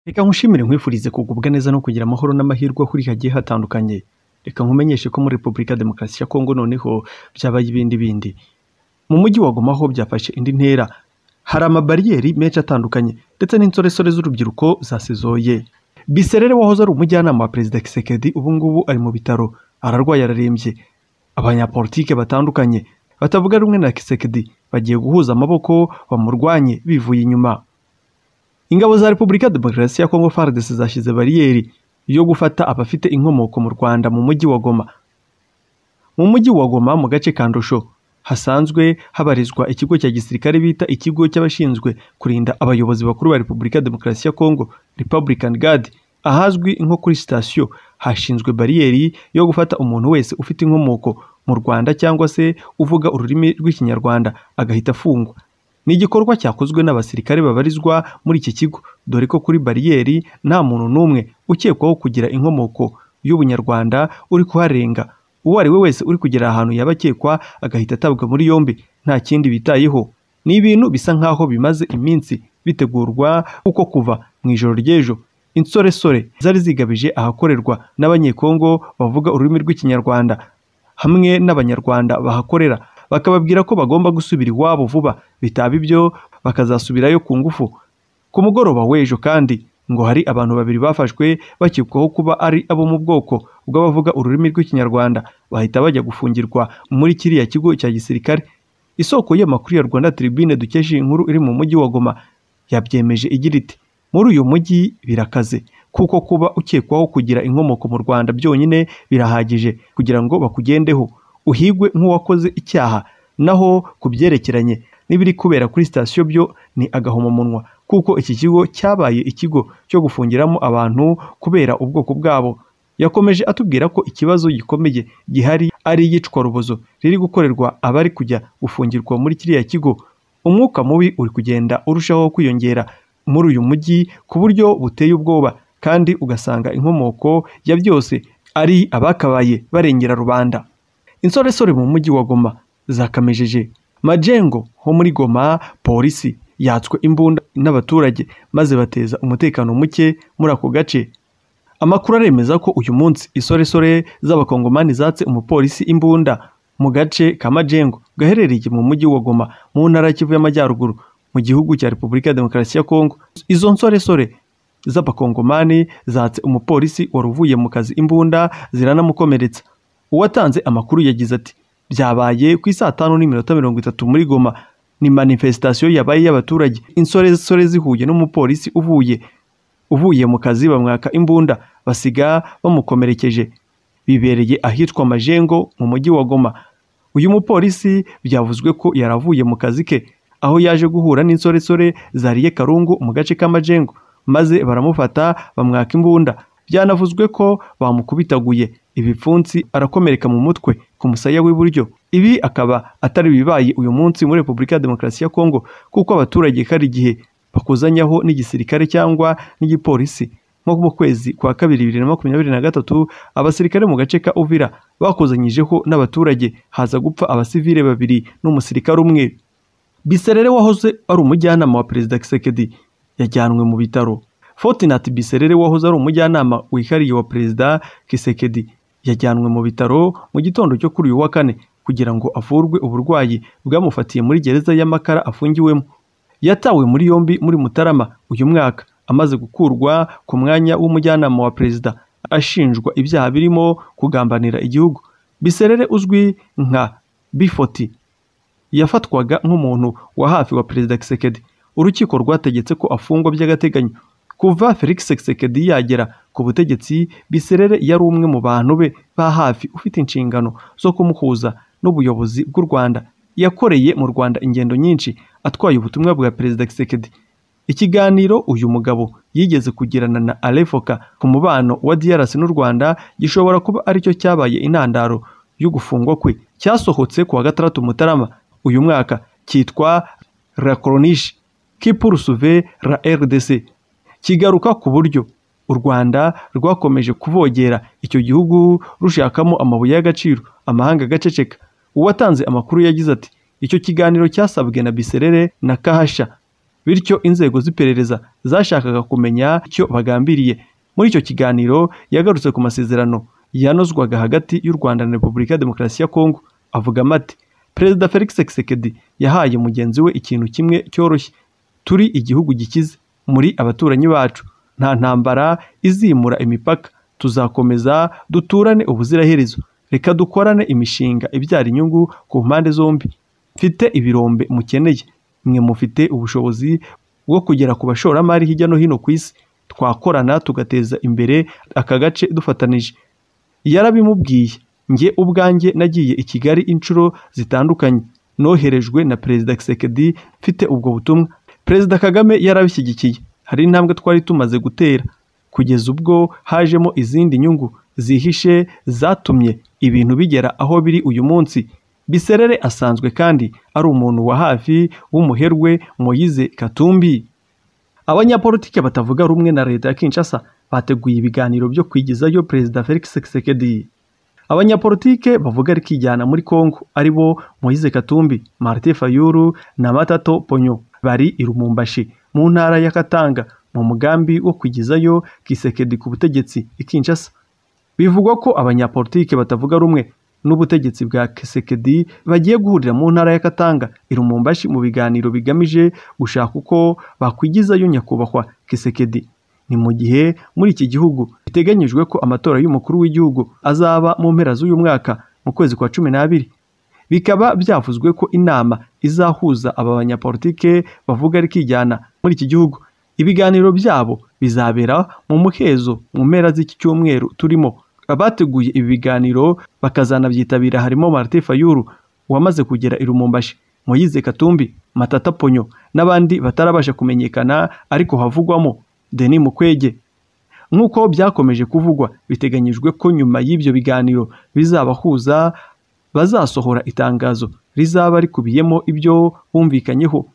Reka nkushimire nkwifurize kugubwa neza no kugira amahoro n'amahirwe aho uri hagiye hatandukanye reka nkumenyeshe ko muri Repubulika Demokarasi ya Kongo noneho byabaye ibindi bindi mu mujyi wa Goma ho byafashe indi ntera hari amabariyeri menshi atandukanye ndetse n'insoresore z'urubyiruko zasezoye Biserere wahoze ari umujyanama wa Perezida Kisekedi ubu ngubu ari mu bitaro ararwaye ararembye abanyapolitike batandukanye batavuga rumwe na Kisekedi bagiye guhuza amaboko bamurwanye bivuye inyuma ingabo za Repubulika Demokarasi ya Kongo FARDC zashyize bariyeri yo gufata abafite inkomoko mu Rwanda mu mujyi wa Goma mu mujyi wa Goma mu gace ka Ndosho hasanzwe habarizwa ikigo cya gisirikare bita ikigo cy'abashinzwe kurinda abayobozi bakuru ba Repubulika Demokarasi ya Kongo Republican Guard ahazwi nko kuri sitasiyo hashinzwe bariyeri yo gufata umuntu wese ufite inkomoko mu Rwanda cyangwa se uvuga ururimi rw'ikinyarwanda agahita afungwa ni igikorwa cyakozwe n'abasirikare babarizwa muri iki kigo dore ko kuri bariyeri nta muntu n'umwe ukekwaho kugira inkomoko y'ubunyarwanda uri kuharenga uwo ari we wese uri kugera ahantu yaba akekwa agahita atabwa muri yombi nta kindi bitayeho ni ibintu bisa nk'aho bimaze iminsi bitegurwa kuko kuva mu ijoro ry'ejo insoresore zari zigabije ahakorerwa n'abanyekongo bavuga ururimi rw'ikinyarwanda hamwe n'abanyarwanda bahakorera bakababwira ko bagomba gusubira iwabo vuba bitaba ibyo bakazasubirayo ku ngufu ku mugoroba w'ejo kandi ngo hari abantu babiri bafashwe bakekwaho kuba ari abo mu bwoko bw'abavuga ururimi rw'ikinyarwanda bahita bajya gufungirwa muri kiriya kigo cya gisirikare isoko y'amakuru ya rwanda tribune dukesha iyi nkuru iri mu mujyi wa goma yabyemeje igira iti muri uyu mujyi birakaze kuko kuba ukekwaho kugira inkomoko mu rwanda byonyine birahagije kugira ngo bakugendeho uhigwe nk'uwakoze icyaha naho ku byerekeranye n'ibiri kubera kuri sitasiyo byo ni agahomamunwa kuko iki kigo cyabaye ikigo cyo gufungiramo abantu kubera ubwoko bwabo yakomeje atubwira ko ikibazo gikomeye gihari ari iyicwa rubozo riri gukorerwa abari kujya gufungirwa muri kiriya kigo umwuka mubi uri kugenda urushaho kwiyongera muri uyu mujyi ku buryo buteye ubwoba kandi ugasanga inkomoko ya byose ari abakabaye barengera rubanda insoresore mu mujyi wa goma zakamejeje majengo ho muri goma polisi yatswe imbunda n'abaturage maze bateza umutekano muke muri ako gace amakuru aremeza ko uyu munsi isoresore z'abakongomani zatse umupolisi imbunda mu gace ka majengo gaherereye mu mujyi wa goma mu ntara kivu y'amajyaruguru mu gihugu cya repubulika ya demokarasi ya kongo izo nsoresore z'abakongomani zatse umupolisi wari uvuye mu kazi imbunda ziranamukomeretsa uwatanze amakuru yagize ati byabaye ku isaa tanu n'iminota mirongo itatu muri goma ni manifesitasiyo yabaye y'abaturage insoresore zihuye n'umupolisi uvuye uvuye mu kazi bamwaka imbunda basiga bamukomerekeje bibereye ahitwa majengo mu mujyi wa goma uyu mupolisi byavuzwe ko yaravuye mu kazi ke aho yaje guhura n'insoresore zariye karungu mu gace k'amajengo maze baramufata bamwaka imbunda byanavuzwe ko bamukubitaguye ibipfunsi arakomereka mu mutwe ku musaya w'iburyo ibi akaba atari bibaye uyu munsi muri repubulika ya demokarasi ya kongo kuko abaturage hari igihe bakuzanyaho n'igisirikare cyangwa n'igipolisi nko mu kwezi kwa kabiri bibiri na makumyabiri na gatatu abasirikare mu gace ka uvira bakuzanyijeho n'abaturage haza gupfa abasivile babiri n'umusirikare umwe biserere wahoze ari umujyanama wa perezida kisekedi yajyanwe mu bitaro fotinati biserere wahoze ari umujyanama wihariye wa perezida kisekedi yajyanwe mu bitaro mu gitondo cyo kuri uyu wa kane kugira ngo avurwe uburwayi bwamufatiye muri gereza y'amakara afungiwemo yatawe muri yombi muri mutarama uyu mwaka amaze gukurwa ku mwanya w'umujyanama wa perezida ashinjwa ibyaha birimo kugambanira igihugu biserere uzwi nka bifoti yafatwaga nk'umuntu wa hafi wa perezida kisekedi urukiko rwategetse ko afungwa by'agateganyo kuva felix sekedi yagera ku butegetsi biserere yari umwe mu bantu be ba hafi ufite inshingano zo kumuhuza n'ubuyobozi bw'u rwanda yakoreye mu rwanda ingendo nyinshi atwaye ubutumwa bwa perezida kisekedi ikiganiro uyu mugabo yigeze kugirana na alefoka ku mubano wa drc n'u rwanda gishobora kuba aricyo cyabaye intandaro y'ugufungwa kwe cyasohotse ku wa gatandatu mutarama uyu mwaka cyitwa la coroniche qui poursuivait la rdc kigaruka ku buryo u rwanda rwakomeje kuvogera icyo gihugu rushakamo amabuye y'agaciro amahanga agaceceka uwatanze amakuru yagize ati icyo kiganiro cyasabwe na biserere na kahasha bityo inzego z'iperereza zashakaga kumenya icyo bagambiriye muri icyo kiganiro yagarutse ku masezerano yanozwaga hagati y'u rwanda na repubulika ya demokarasi ya kongo avugamo ati perezida felix sekedi yahaye mugenzi we ikintu kimwe cyoroshye turi igihugu gikize muri abaturanyi bacu nta ntambara izimura imipaka tuzakomeza duturane ubuziraherezo reka dukorane imishinga ibyara inyungu ku mpande zombi mfite ibirombe mukeneye mwe mufite ubushobozi bwo kugera ku bashoramari hirya no hino ku isi twakorana tugateza imbere aka gace dufatanije yarabimubwiye njye ubwanjye nagiye i kigali inshuro zitandukanye noherejwe na perezida kisekedi mfite ubwo butumwa perezida kagame yarabishyigikiye hari intambwe twari tumaze gutera kugeza ubwo hajemo izindi nyungu zihishe zatumye ibintu bigera aho biri uyu munsi biserere asanzwe kandi ari umuntu wa hafi w'umuherwe moyize katumbi abanyapolitiki batavuga rumwe na leta ya kinshasa bateguye ibiganiro byo kwigizayo perezida felix kisekedi abanyapolitike bavuga rikijyana muri congo ari bo moyize katumbi martin fayulu na matato ponyo bari i rumumbashi mu ntara ya katanga mu mugambi wo kwigizayo kisekedi ku butegetsi i kinshasa bivugwa ko abanyapolitike batavuga rumwe n'ubutegetsi bwa kisekedi bagiye guhurira mu ntara ya katanga i rumumbashi mu biganiro bigamije gushaka uko bakwigizayo nyakubahwa kisekedi ni mu gihe muri iki gihugu biteganyijwe ko amatora y'umukuru w'igihugu azaba mu mpera z'uyu mwaka mu kwezi kwa cumi n'abiri bikaba byavuzwe ko inama izahuza aba banyapolitike bavuga rikijyana muri iki gihugu ibiganiro byabo bizabera mu muhezo mu mpera z'iki cyumweru turimo abateguye ibi biganiro bakazanabyitabira harimo Martin Fayulu wamaze kugera i Rumumbashi Moyize Katumbi Matata Ponyo n'abandi batarabasha kumenyekana ariko havugwamo Denis Mukwege nk'uko byakomeje kuvugwa biteganyijwe ko nyuma y'ibyo biganiro bizabahuza bazasohora itangazo rizaba rikubiyemo ibyo bumvikanyeho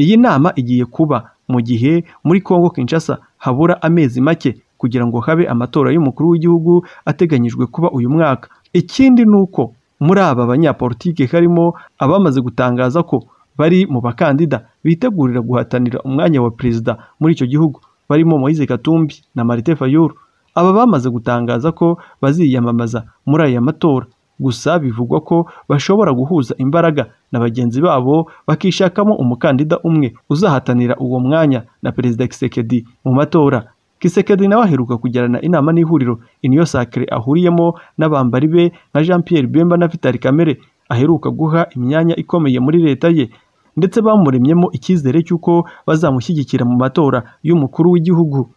iyi nama igiye kuba mu gihe muri Congo Kinshasa habura amezi make kugira ngo habe amatora y'umukuru w'igihugu ateganyijwe kuba uyu mwaka ikindi ni uko muri aba banyapolitike harimo abamaze gutangaza ko bari mu bakandida bitegurira guhatanira umwanya wa perezida muri icyo gihugu barimo Moise Katumbi na Martin Fayulu aba bamaze gutangaza ko baziyamamaza muri aya matora gusa bivugwa ko bashobora guhuza imbaraga na bagenzi babo bakishakamo umukandida umwe uzahatanira uwo mwanya na perezida Kisekedi mu matora Kisekedi nawe aheruka kugirana inama n'ihuriro Union Sacré ahuriyemo n'abambari be nka Jean Pierre Bemba na Vital Kamere aheruka guha imyanya ikomeye muri leta ye ndetse bamuremyemo icyizere cy'uko bazamushyigikira mu matora y'umukuru w'igihugu